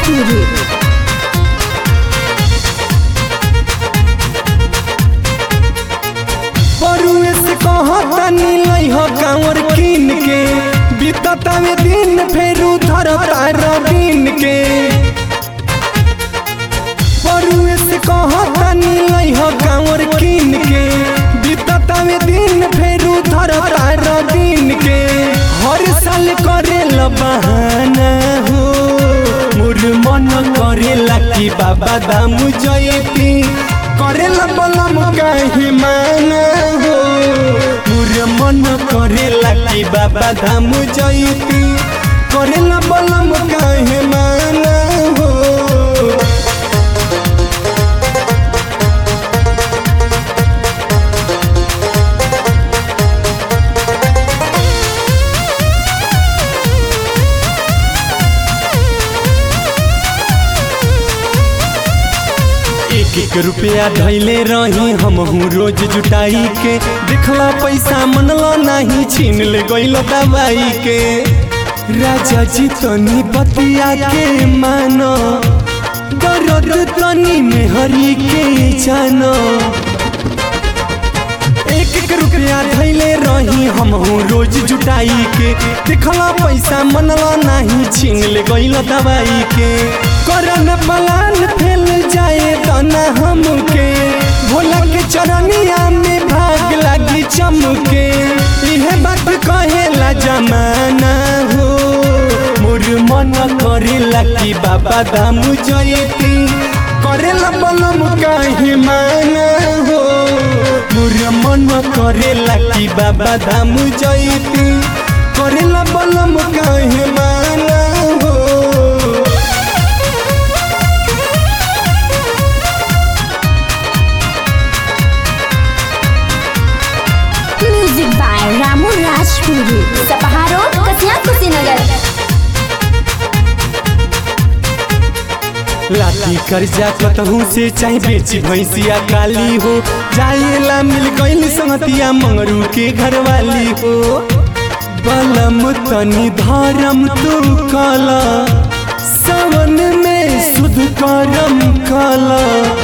राजपुरी बरुए से कहतनी लई हो कांवर कीन के बीततावे दिन फेर उधर तार दिन के बरुए से कहतनी लई हो कांवर कीन के बीततावे दिन फेर उधर तार दिन के हर साल करे ल बहाना हो मोर मन करेला कि बाबा दाम जयती करेला बलम काहे माना हो मोर मन करेला कि बाबा धाम जयती करेला बलम काहे माना हो एक एक रुपया धैले रही हमहू रोज जुटाई के देखला पैसा मनला नहीं छीन ले गइल दवाई के राजा जी तनी बतिया के मानो दर्द तनी में हरी के जानो एक एक रुपया धैले रही हमहू रोज जुटाई के देखला पैसा मनला नहीं छीन ले गइल दवाई के करन पलान फैल जाए तना हमके भोला के चरनिया में भाग लागी चमके इहे बात कहेला जमाना हो मोर मन करेला कि बाबा दाम जयती करेला बलम काहे माना हो मोर मन करेला कि बाबा धाम जयती करेला बलम काहे माना हो म्यूजिक बाय रामू राजपुरी सपहा रोड कसिया कुशीनगर लाठी कर्जा कतहू से चाहे बेची भैंसिया काली हो जाएला मिल गइल संगतिया मंगरू के घरवाली हो बलम तनी धर्म तू कला सावन में शुद्ध करम कला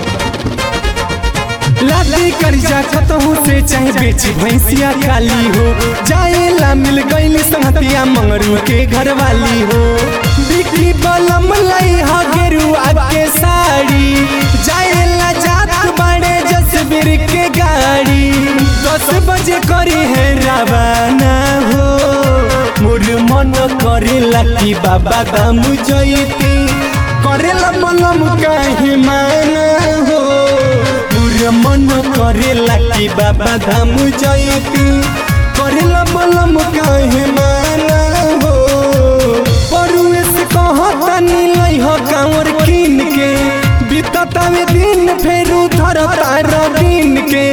लाठी कर्जा कतहू से चाहे बेची भैंसिया काली हो जाएला मिल गइल संगतिया मंगरू के घरवाली हो बिक्री बलम लाई हा गेरुआ के साड़ी जाएला जात बड़े जसबीर के गाड़ी दस बजे करी है रवाना हो मोर मन करेला कि बाबा दाम जयती करेला बलम काहे माना हो मोर मन करेला कि बाबा धाम जयती करेला बलम काहे माना हो परुए से कहतनी लई हो कांवर कीन के बीततावे दिन फेर उधर तार दिन के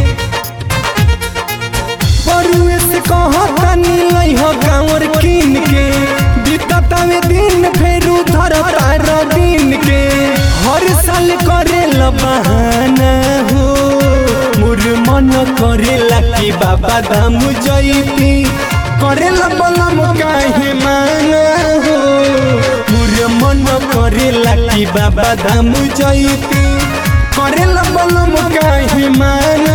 परुए से कहतनी लई हो कांवर कीन के बीततावे दिन फेर उधर तार दिन के हर साल करे ल बहाना हो मोर मन करेला कि बाबा धाम जयती करेला बलम काहे माना हो मोर मन करेला कि बाबा धाम जयती करेला बलम काहे माना